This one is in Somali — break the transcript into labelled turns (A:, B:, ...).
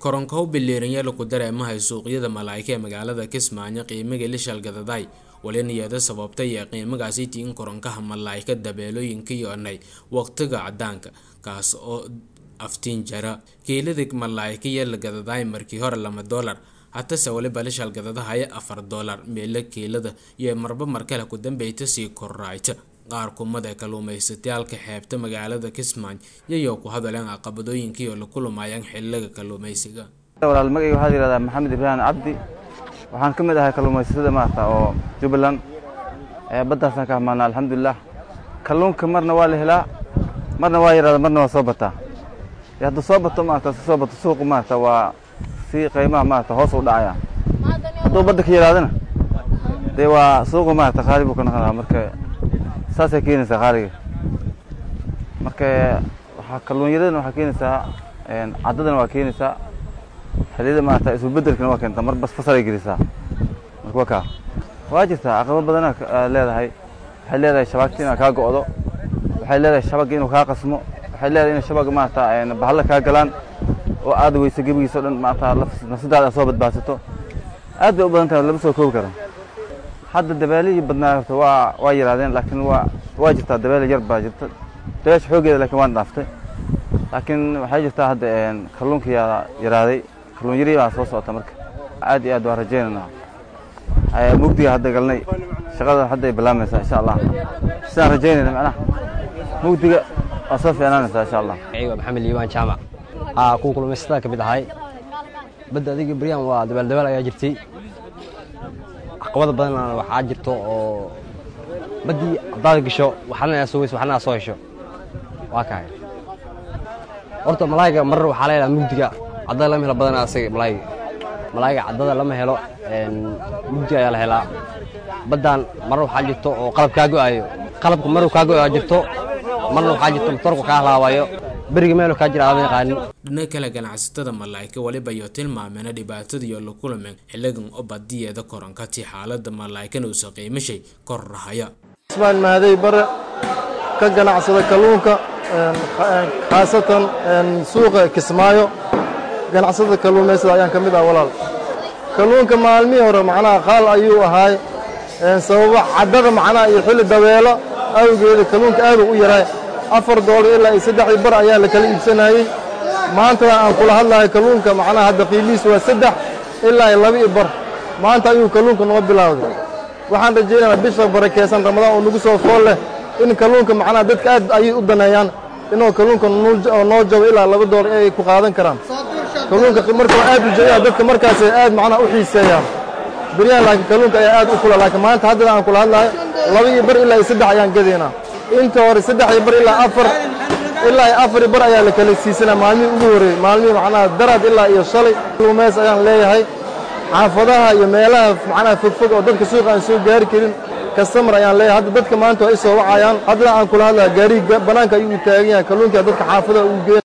A: koronkow biliiranyaal ku dareemahay suuqyada malaa'ika ee magaalada kismaayo qiimiga lishal gadaday waliniyada sababtay ee qiimagaasi tiin koronkaha malaa'ika dabeelooyinka yoonay waqtiga cadaanka kaas oo aftiin jara kiilada malaa'ika iyo la gadaday markii hore lama doolar hatase waliba lishal gadadahaya afar doolar meelo kiilada iyo marba markale ku dambeyta sii korraayta qaar kumada kalluumaysatayaalka xeebta magaalada kismaayo iyagoo ku hadaleen caqabadooyinkii oo la kulumayaan xiliga kalluumaysiga
B: walaal magayga waxaa yidhahdaa maxamed ibraahim cabdi waxaan ka mid ahay kalluumaysatada maarata oo jubbaland baddaasaan ka hamaana alxamdulilah kalluunka marna waa la helaa marna waa yidhahda marna waa soo bataa hadduu soo bato maarata si soo bato suuqu maarata waa si qiimaha maarata hoos u dhacaya hadduu badda ka yidhahdana dee waa suuqu maarata qaali buu ka noqonaa marka saasay keenaysaa qaaliga marka waxaa kalluunyaradana waxaa keenaysaa caddadana waa keenaysaa xilliyada maarata isbeddelkana waa keentaa mar bas fasalay gelisaa marka waa kaa waa jirtaa caqabo badana leedahay waxay leedahay shabaagta inaa kaa go'do waxay leedahay shabagga inuu kaa qasmo waxay leedahay in shabagga maarata bahalla kaa galaan oo aad weyso gebigiisa o dhan maarata nafsadaada soo badbaadsato aad bay u badan tahay lama soo koobi karo hadda dabeelihii badnaa horta waa waa yaraadeen laakiin waa waa jirtaa dabeele yar baa jirta dabeesha xooggeeda laakiin waan dhaaftay laakiin waxay jirtaa hadda kalluunka yaa yaraaday kalluun yari baa soo socota marka aad iyo aad waan rajaynaynaa mugdiga hadda galnay shaqada hadda ay bilaamaysaa insha allah sidaan rajaynayna macnaha mugdiga waa soo fiicnaanaysaa insha allah
C: waa maxamed liibaan jaamac aa kuwa kulmaysatada ka mid ahay badda adiga beryaan waa dabaal dabaal ayaa jirtay caqabada badanna waxaa jirto oo baddii haddaad gasho waxna aa soo weyso waxna aa soo hesho waa kahay horta malaayiga marar waxaa la helaa mugdiga caddada lama helo badanaa asaga malaayiga malaayiga caddada lama helo mugdiga ayaa la helaa baddaan marar waxaa jirto oo qalab kaa go'aayo qalabka marar kaa go'aa jirto marna waxaa jirto matoorka kaa halaabayo beriga meelo kaa jira aama yaqaanin
A: dhina kale ganacsatada malaa'ika waliba iyo tilmaameena dhibaatadiiyo la kulameen xiligan oo badiyeeda koronkatii xaalada malaa'ikana uusa qiimashay kor rahaya
D: ismaan mahaday bare ka ganacsada kalluunka khaasatan suuqa kismaayo ganacsada kalluumaysada ayaan ka mid ah walaal kalluunka maalmihii hore macnaha qaal ayuu ahaay sababa caddada macnaha iyo xilli dabeelo awgeeda kalluunka aad u yaraay afar doolar ilaa iyo saddexdii bar ayaa la kala iibsanayey maantada aan kula hadlahay kalluunka macnaha hadda qiimihiisu waa saddex ilaa iyo laba iyo bar maanta ayuu kalluunka noo bilowday waxaan rajaynaynaa bisha barakeysan ramadaan oo nagu soo fool leh in kalluunka macnaha dadka aad ayay u daneeyaan inuu kalluunka noo jabo ilaa laba doolar ay ku qaadan karaan kalluunka marka aad u jeeyaa dadka markaasay aad macnaha u xiiseeyaan beryahan laakiin kalluunka ayaa aad u kula laakiin maanta haddana aan kula hadlahay laba iyo bar ilaa iyo saddex ayaan gadaynaa inta hore saddex iyo bar ilaa afar ilaa iyo afar bar ayaa la kala siisanaa maalmihii ugu horreeyey maalmihii macnaha daraad ilaa iyo shalay kalluumays ayaan leeyahay xaafadaha iyo meelaha macnaha fogfog oo dadka suuqa aan soo gaari karin kastamar ayaan leeyahay hadda dadka maanta waa i soo wacayaan haddana aan kula hadlaya gaarigi bannaanka ayuu taagan yahay kalluunka dadka xaafadaha uu geeya